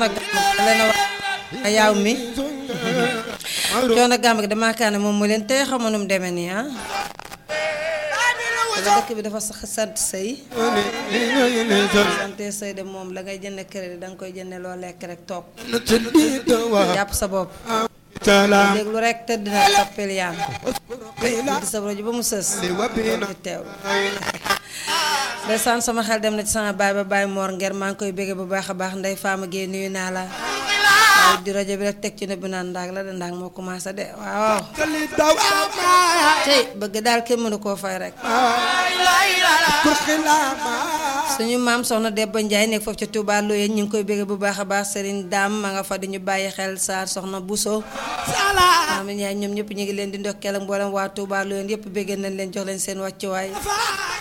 leen wax yaaw mi coono gàmm gi damaa kaa ne moom mu leen tey xamu nu mu demee nii ah wala dëkk bi dafa sax sant sëy sante sëy de moom la ngay jënd crédit danga koy jënde loo lekk rek toog jàpp sa bopp déglu rek tëdd na toppil yaan di sa rajo ba mu sës di teew ndeysaan sama xel dem na ci sama baay ba baay moor nger maa ngi koy bégge bu baax a baax ndey faama géey nuyu naa la waaye di rajo bi rek teg ci ne bi naan ndaag la de ndaag moo commencé de waaw tey bëgg daal kenn mënu koo fay rek suñu maam soxna Debba Njaay nekk foofu ca Touba Loyeen ñu ngi koy bégge bu baax a baax Serigne Dame ma nga fa di ñu bàyyi xel Saar soxna Bousso maam ñaay ñoom ñëpp ñu ngi leen di ndokkeel ak mboolem waa Touba Loyeen yëpp bégge nañ leen jox leen seen wàccuwaay